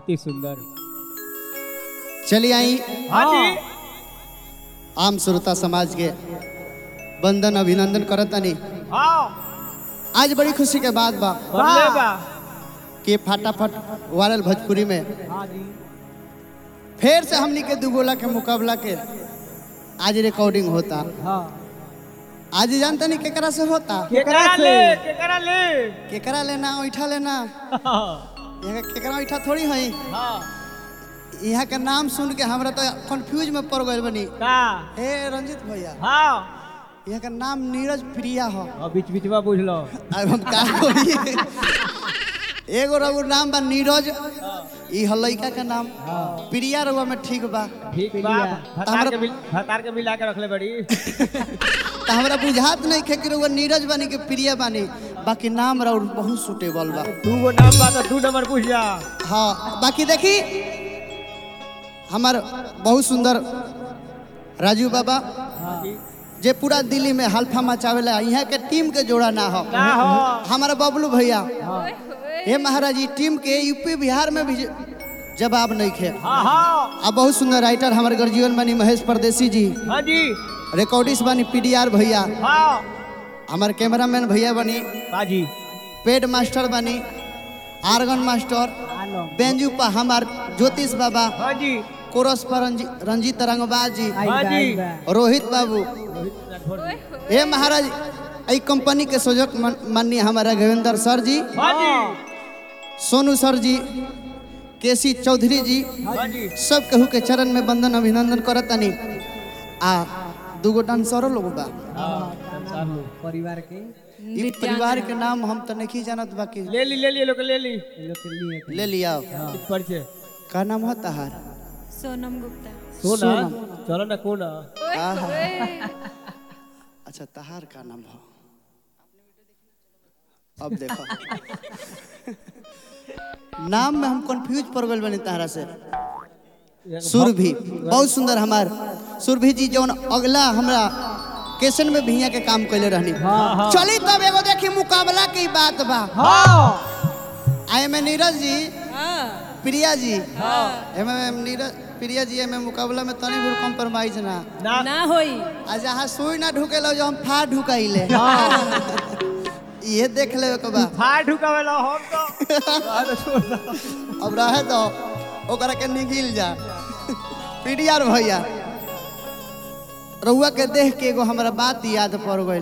अति सुंदर चलिए आई हाँ जी आम श्रोता समाज के बंदन अभिनंदन करतनी हाँ आज बड़ी खुशी के बात बा बदले बा कि फटाफट वायरल भोजपुरी में हाँ जी फिर से हमनी के दुगोला के मुकाबला के आज रिकॉर्डिंग होता हाँ आज जानते नहीं केकरा से होता केकरा ले केकरा ले केकरा लेना ऐठा लेना यहाँ के केकरा ऐठा थोड़ी है हाँ यहाँ के नाम सुन के हमरा तो कंफ्यूज में पड़ गए बनी का हे रंजित भैया हाँ यहाँ का नाम नीरज प्रिया हो अब बीच बीच में बुझ लो अब हम का करिए एगो रघु नाम बा नीरज ई ह लइका के नाम प्रिया रघुआ में ठीक बा ठीक बा भतार के मिल भतार के मिला के रखले बड़ी तो हमरा बुझात नहीं खे कि रघुआ नीरज बानी के प्रिया बानी बाकी नाम रउर बहुत सुटेबल बा दू गो नाम बा तो दू नंबर पूछ जा हाँ बाकी देखी हमार बहुत सुंदर राजू बाबा हाँ जी जे पूरा दिल्ली में हल्फा मचावेला यहाँ के टीम के जोड़ा ना हो का हो हमारा बबलू भैया हाँ हे महाराज ई टीम के यूपी बिहार में भी जवाब नहीं खे हाँ हाँ अब बहुत सुंदर राइटर हमारे गर्जीवन बनी महेश परदेसी जी हाँ जी रिकॉर्डिस्ट बनी पीडीआर भैया हाँ हमारे कैमरामैन भैया बनी बाजी पेड मास्टर बनी आर्गन मास्टर बेंजू पर हमार ज्योतिष बाबा हाँ जी कोरस पर रंजी, रंजीत रंगबाज जी हाँ जी रोहित बाबू हे महाराज ई कंपनी के सजक माननीय हमारा रघुवेंद्र सर जी हाँ जी सोनू सर जी केसी चौधरी जी हाँ जी सब केहू के चरण में बंदन अभिनंदन करतनी आ दूगो डांसरो लोग बा परिवार के ई परिवार के नाम हम तो नहीं जानत बाकी ले ली ले ली लोग ले ली लोग के लिए ले लिया परिचय का नाम हो तहार सोनम गुप्ता सोना चलो ना कोना आहा। अच्छा तहार का नाम हो अब देखो नाम में हम कंफ्यूज पड़ गए बनी तहरा से सुरभि बहुत सुंदर हमार सुरभि जी जौन अगला हमरा केसन में भैया के काम कैले रहनी चली तब एगो देखी मुकाबला की बात बा हाँ आई में नीरज जी हाँ प्रिया जी एमे नीरज प्रिया जी एमे मुकाबला में तनी भी कॉम्प्रोमाइज ना ना ना होई आ जहाँ सुई ना ढुकेलो जो हम फा ढुकाइले ये देख ले के बा फाड़ ढुकावेला हम तो बाद छोड़ दो। अब रहे तो ओकरा के निगिल जा पीडीआर भैया रउआ के देख के एगो हमरा बात याद पड़ गइल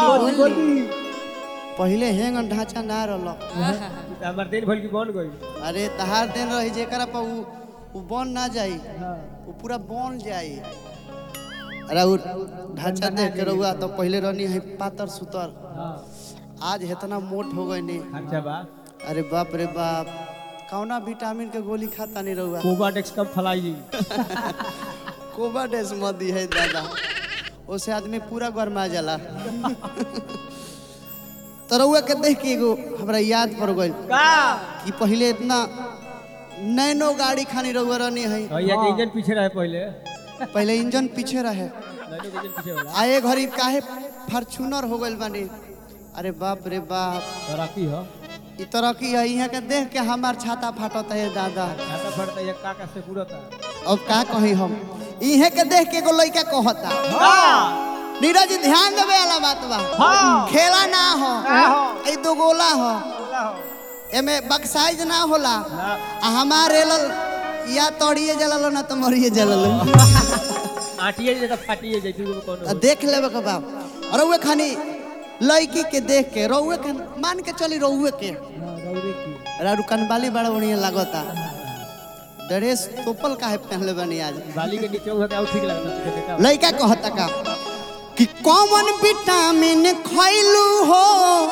पहिले हेंग ढांचा ना रहलो हमार दिन भर की बन गई अरे तहार दिन रही जेकरा पर उ उ बन ना जाई उ पूरा बन जाई अरे उ ढांचा देख के रउआ तो पहिले रहनी है पातर सुतर आज इतना मोट हो गई नी अच्छा बा अरे बाप रे बाप कौना विटामिन के गोली खाता नहीं रहुआ कोबाडेक्स कम फलाई कोबाडेस मत दी है दादा उससे आदमी पूरा गरमा जाला तो रउआ के देख के एगो हमरा याद पड़ गइल का कि पहिले इतना नैनो गाड़ी खानी रउआ रहनी है भैया के इंजन पीछे रहे पहले पहले इंजन पीछे रहे नहीं तो इंजन पीछे होला आए घड़ी काहे फॉर्चूनर हो गइल बानी अरे बाप रे बाप तरक्की हो इ तरह की है यहाँ के देख के हमार छाता फाटत है दादा खाता फड़ता ये काका से पूरा था अब का कही हम इहे के देख के एगो लइका कहता हाँ नीरज जी ध्यान देवे वाला बात बा हाँ खेला ना हो ना हो। ई दो गोला हो बोला हो एमे बक्साइज ना होला ना आ हमारे लल या तोड़िए जललो ना तो मरिए जललो आटिए जे तो फाटिए जे तू कोनो आ देख लेबे के बाप और रउए खानी लड़की के देख के रउए के मान के चली रउए के रारू कनबाली बड़ा बढ़िया लागता ड्रेस तोपल काहे पहनले बनी आज बाली के नीचे होता है ठीक लगता है बेटा लड़का कहता का कि कौन विटामिन खैलू हो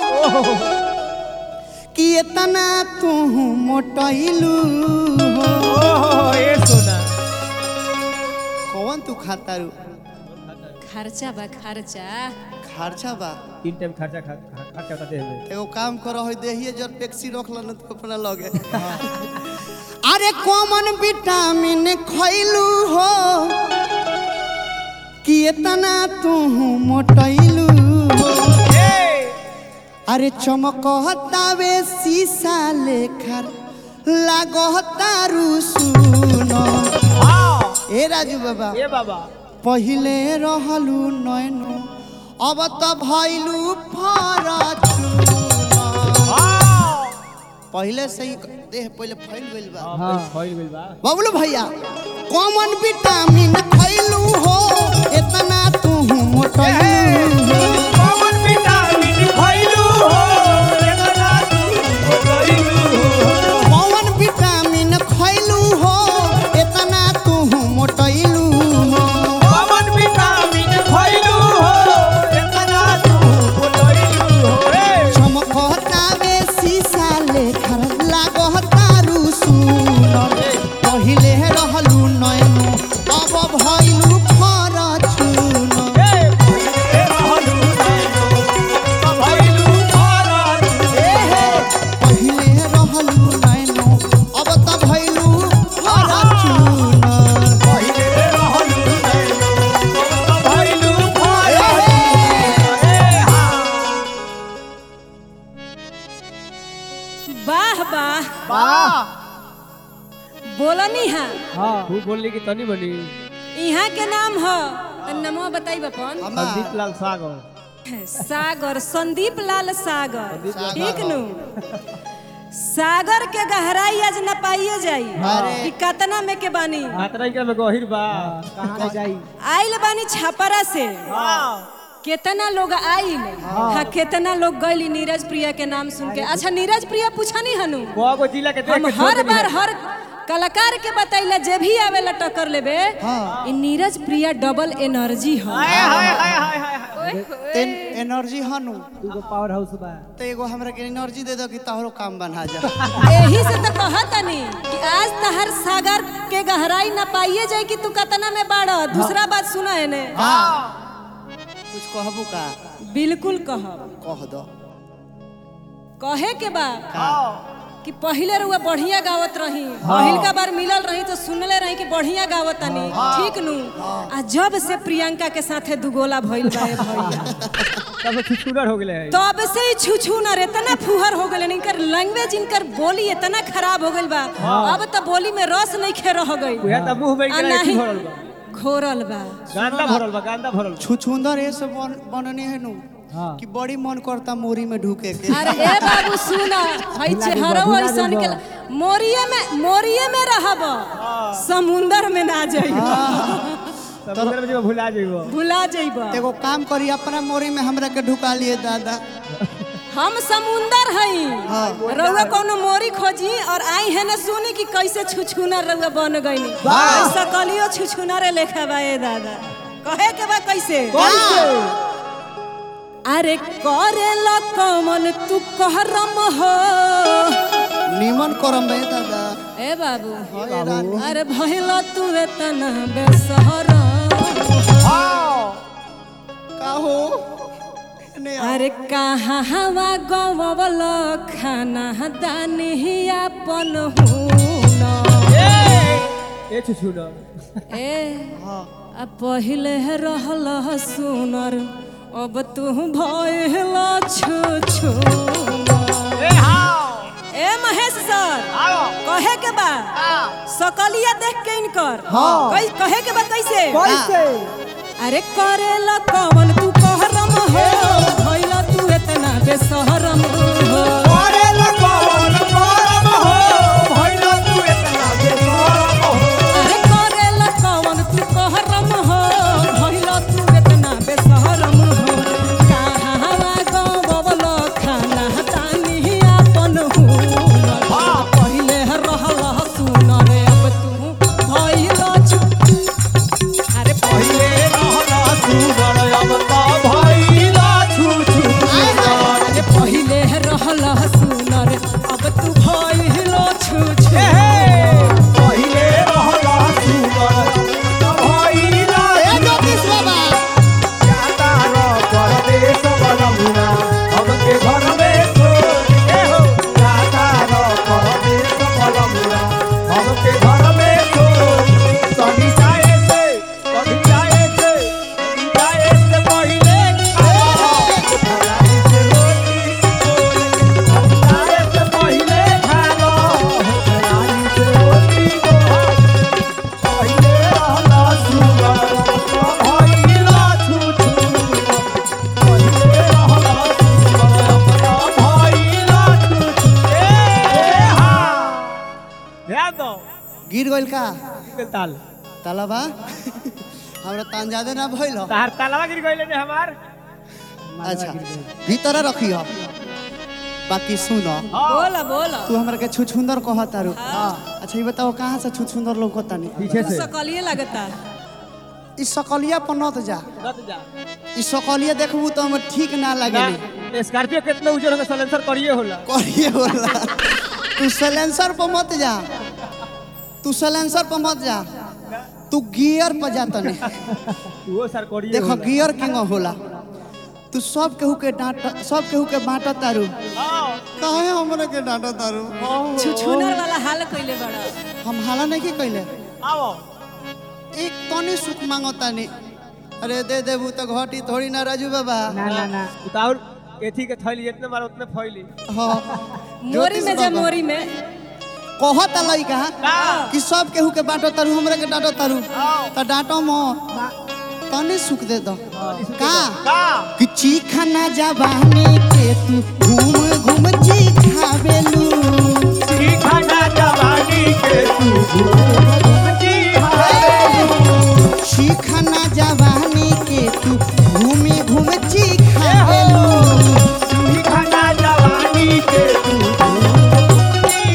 कि इतना तू मोटैलू हो ओहो ये सोना कौन तू खाता रू खर्चा बा खर्चा खर्चा बा तीन टाइम खर्चा खा- खा- खर्चा होता है में एगो काम करो है देहिए जब टैक्सी रोक लो ना तो अपना लगे अरे कॉमन विटामिन खैलू हो कि इतना तू मोटैलू हो अरे चमकतावे शीशा लेखर लागतारू सुनो ए राजू बाबा ए बाबा पहिले रहलू नैनो अब त भइलू फरचूनो पहिले से ही देह पहिले फैल गइल बा हां होइल गइल बा बबलू भैया कॉमन विटामिन खैलू हो इतना तू मोटैलू हो कॉमन विटामिन खइलू हो एतना तू खइलू हो कौन विटामिन खैलू हो इतना तू मोटैलू हो कॉमन विटामिन खइलू हो एतना तू खइलू हो ए चमकता में शीशा लेखा लागतारू सुनर पहिले रहलू नैनो अब भइलू फरचूनो ए रहलू नैनो खइलू फरच पहिले रहलू नैनो अब त भइलू फरचूनो पहिले रहलू नैनो खइलू फरच ए हां वाह वाह वाह बोलनी है हां खूब बोलली की तनी बनी यहाँ के नाम ह तनी नमो बताई बपन संदीप लाल सागर सागर संदीप लाल सागर ठीक नु सागर के गहराई आज न पाइए जाई कि कतना में के बानी हातरा के में गहिर बा कहाँ ले जाई आइल बानी छापरा से हां केतना लोग आइल हाँ केतना लोग गइली नीरज प्रिया के नाम सुन के अच्छा नीरज प्रिया पूछा नहीं हनु को जिला के देख हम के छोड़ हर देनी बार है। हर कलाकार के बताइला जे भी आवेला टक्कर लेबे ई नीरज प्रिया डबल एनर्जी ह हाय हाय हाय हाय हाय तेन एनर्जी हनु दूगो पावर हाउस बा तो एगो हमरा के एनर्जी दे दो कि तोहरो काम बना जा यही से तो कहतनी कि आज तहर सागर के गहराई न पाइए जाए कि तू कतना में बाड़ दूसरा बात सुना है ने कुछ कहबू का बिल्कुल कहब कह दो कहे के बा कि पहिले रुआ बढ़िया गावत रही पहिल का बार मिलल रही तो सुनले रही कि बढ़िया गावत तनी ठीक नु आ जब से प्रियंका के साथे दुगोला भइल बा ए भैया तब छुछुनर हो गेले है तब से ही छुछू न रे इतना फुहर हो गए इनकर लैंग्वेज इनकर बोली इतना खराब हो गइल बा अब तो बोली में रस नहीं खे रह गई उहे त मुंह में आ के नहीं भरल बा घोरल बा गांदा भरल बा गांदा भरल बा। छुछुंदर ये सब बन, बननी है नु कि बड़ी मन करता मोरी में ढुके के अरे ए बाबू सुना हई चेहरो ऐसन के मोरिये में मोरिये में रहब समुंदर में ना जाई समुद्र में जब भुला जइबो भुला जाइब एगो काम करी अपना मोरी में हमरा के ढुका लिए दादा हम समुंदर हई रउआ कोनो मोरी खोजी और आई है ना सुनी कि कैसे छुछुनर रउआ बन गईनी सकलियो छुछुनरे लेखा बा ए दादा कहे के बा कैसे अरे करे ला कमन तू कहरम हो निमन करम बे दादा ए बाबू हाय रानी। अरे भइला तू एतना बेसहरा का हो ने अरे कहाँ हवा गवल खाना दानी अपन हुना ए छुछुनर ए आ पहिले रहल सुनर अब तू भइल छु छु ए हां ए महेश सर आओ कहे के बा सकलिया देख के इनकर कई कहे के बा कैसे कैसे अरे करेला कवन तू कहरम हो भइला तू इतना बेसहरम हो अरे लगन परम हो भइला तू इतना बेसरम हो अरे करेला कवन तू कहरम हो भइला तू इतना बेसहरम हो कहाँ गवल खाना तानी अपन हो पहिले रहल सुनर अब तू भइला छु अरे पहिले रहला सुगर अब त भइला छुछुनर अरे पहिले गिर गइल का ताल तालाबा हमरा तान ज्यादा ना भइल हो। तार तालावा गिर गइले ने हमार अच्छा भीतर रखी हो बाकी सुन बोला बोला तू हमरा के छुछुंदर कह तारू अच्छा ये बताओ कहाँ से छुछुंदर लौकता नहीं पीछे से सकलिए लगता ई सकलिया पर नत जा रत जा ई सकलिया देखबू तो हम ठीक ना लगे ना स्कॉर्पियो कितना उजर होगा सलेंसर करिए होला करिए होला तू सलेंसर पर मत जा तू सलेंसर पर मत जा तू गियर पर जा तने वो सर करिए देखो गियर किंग होला तू सब केहू के डांट सब केहू के बांट तारू काहे हमरा के डांट तारू छुछुनर वाला हाल कइले बड़ा हम हाला नहीं के कइले आओ एक तनी सुख मांगतानी अरे दे देबू तो घटी थोड़ी ना राजू बाबा ना ना ना उतार एथी के थैली जितने मारो उतने फैली हाँ मोरी में जा बाबा। मोरी में कहत लइका कि सब केहू के बाटो तारू हमरा के डांटो तारू त डांटो मो तनी सुख दे दो का का कि चीखना जवानी के तू घूम घूम चीखावेलू खाना जवानी के तू घूमती चीखना जवानी के तू घूमी घूम चीखावेलू खाना जवानी के तू घूमती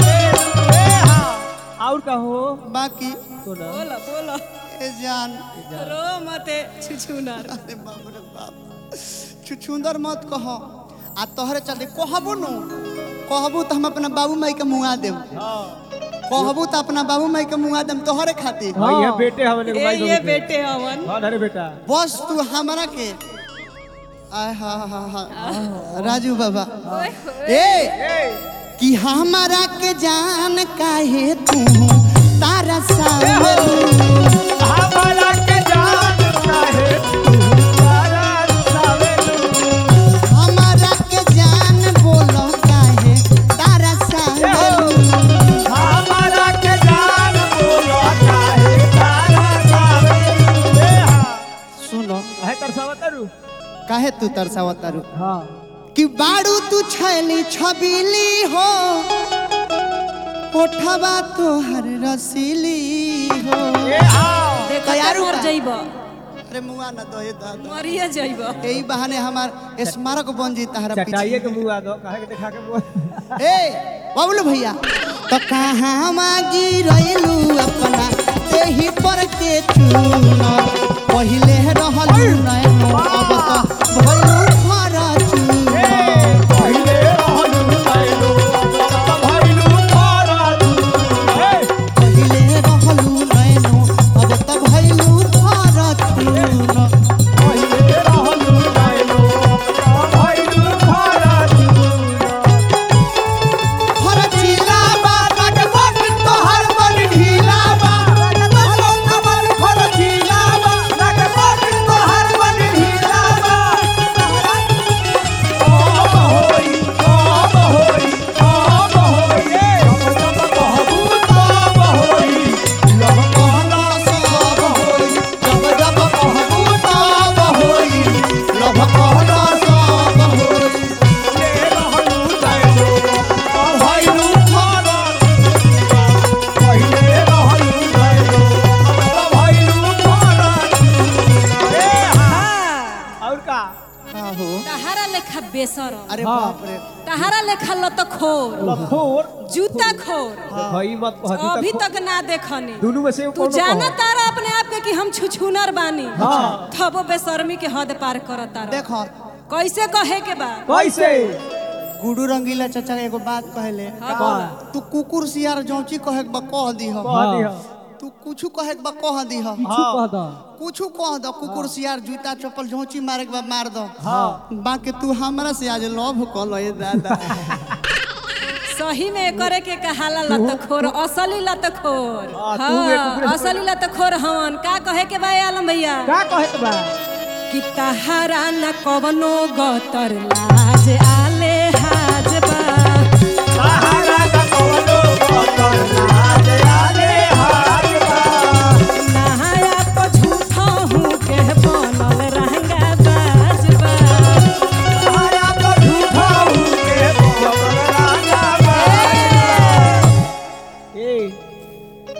और कहो बाकी तो ना बोला बोला ए जान रो मते छुछुनर अरे बाप रे बाप छुछुंदर मत कह आ तोहरे चलते कहबू नु कहबू तो हम अपना बाबू माई के मुआ देब कहबू तो अपना बाबू माई के मुआ देम तोहरे खातिर हाँ ये बेटे हमने ए ये बेटे हवन हाँ अरे बेटा बस तू हमरा के आय हा हा हा राजू बाबा ए कि हमारा के जान काहे तू तारा सावलू हमारा के जान चाहे तारा सावेलू हमारा के जान बोलो काहे तारा सावलू हमारा के जान बोलो चाहे तारा सावेलू ए हाँ सुनो है तरसावतरू काहे तू तरसावतारू हाँ कि बाड़ू तू छैली छबीली हो ओठवा तोहर रसीली हो ए हाँ देखो तैयार मर बा? जइब अरे मुआ न दो दादा मरिए जइब यही बहाने हमार स्मारक बन जी तारा चटाइए पीछे के मुंह आ दो काहे के देखा के मुंह ए बबलू भैया तो कहाँ मागी रैलू अपना एही पर के चून पहिले रहलू नैनो अब तो भइलू फरचून पहिले रहलू नैनो अब भइलू फराचू ए पहिले रहलू नैनो अब तो भइलू फरचून पहिले रहलू नैनो अब भइलू फराचू फरचीला बा लगभग तोहर मन ढीला बा लगभग हमर फरचीला बा लगभग तोहर मन ढीला बा आब होई आब होई आब होई ए हम सब कहबू तब होई लव कहला सब होई जब जब कहबू तब होई लभ कहला सब होई ले रहलू नैनो अब भइलू फराचू पहिले रहलू नैनो अब भइलू फराचू ए हाँ और का का हो तहारा लेखा बेसर अरे हाँ। बाप रे तहारा लेखा लतखोर लखोर जूता खोर भाई मत कहती अभी तक तक ना देखनी दोनों में से तू कौन जाना तारा अपने आप के कि हम छुछुनर बानी हाँ। तबो बेशर्मी के हद पार करत तारा देखो कैसे कहे के बा कैसे गुडू रंगीला चाचा एगो बात कहले हाँ। तू कुकुर सियार जौची कहे के बा कह दीह कह दिया तू कुछ कहे के बा कह दीह हाँ कुछ कह दो कुकुर सियार जूता चप्पल झोंची मारे के बा मार दो हाँ बाकी तू हमरा से आज लव कल ए दादा सही में करे के कहाला लतखोर असली लतखोर हाँ, तू एक हाँ कुकुर- असली लतखोर हवन का कहे के बा ए आलम भैया का कहत बा कि तहारा न कवनो गतर लाज आले हाज बा सहारा का कवनो बतर लाज आले हाथ बा नहाया तो झूठा हूँ के बनल रहंगा बाज बा सहारा का झूठा हूँ के बगल राजा बा ए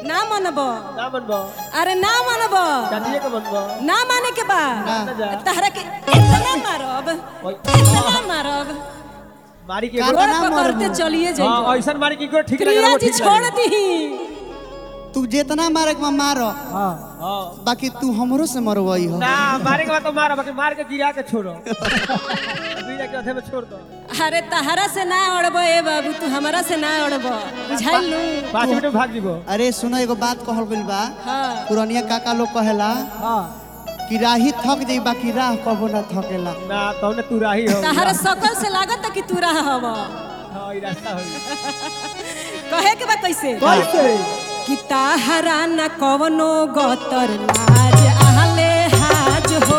बनबो अरे ना मानब चांदिए के बनबो ना माने के बा ना। तहरा के इतना मारब इतना मारब मारी के का- गोड़ ना पकड़ते मारब। चलिए हां जाइए ऐसा मारी के ठीक लगे प्रिया वो जी ठीक छोड़ लगे। दी तू जितना मारे के मारो हां बाकी तू हमरो से मरवई हो ना मारे के बाद तो मारो बाकी मार के गिरा के छोड़ो गिरा के अधे में छोड़ दो अरे तहरा से ना अड़ब ए बाबू तू हमरा से ना अड़ब बुझाइल लू पाँच मिनट में भाग जीबो अरे सुनो एगो बात कहल गइल बा हाँ पुरनिया काका लोग कहेला हां कि राही थक जाई बाकी राह कबो ना थकेला ना तो ने तू राही हो तहरा सकल से लागत कि तू रहा हव हां ई रास्ता हो कहे के बा कैसे कैसे कि ताहरा न कवनो गतर लाज आहले हाज हो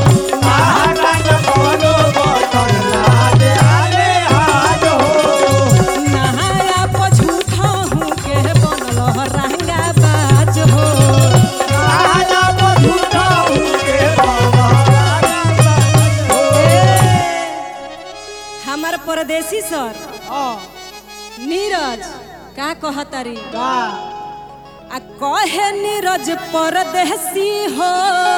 नहाया पझूठा हूँ के बनल रंगा बाज हो हमर परदेसी सर नीरज का कहतारी आ कहे नीरज परदेसी हो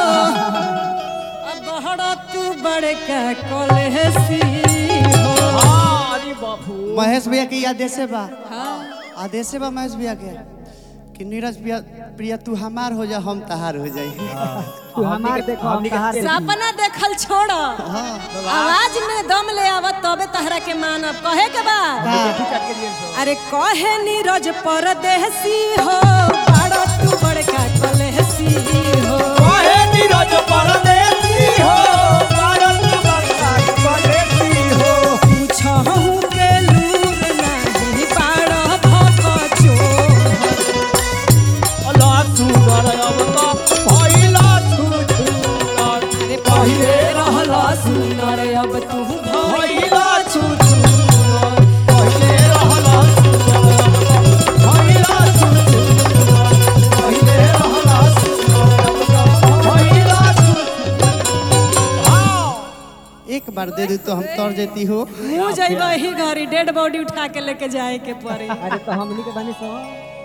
अब बहड़ तू बड़का कलहसी हो महेश भैया के आदेश बा हाँ आदेश बा महेश भैया के कि नीरज प्रिया प्रिया तू हमार हो जा हम तहार हो जाई तू हमार देखो हम कहां सपना देखल छोड़ हाँ आवाज में दम ले आवत तबे तहरा के मानब कहे के बा अरे कहे नीरज परदेसी हो बड़ा तू बड़का कलहसी हो पूछहु के लूर नाही बाड़ा भक चोर अरे पहिले रहला सुनर अब तू भइला एक बार दे दू तो हम तर जेती हो मुँह जइब ही घरी डेड बॉडी उठा के लेके जाए के पड़ी अरे तो हमनी के बानी सो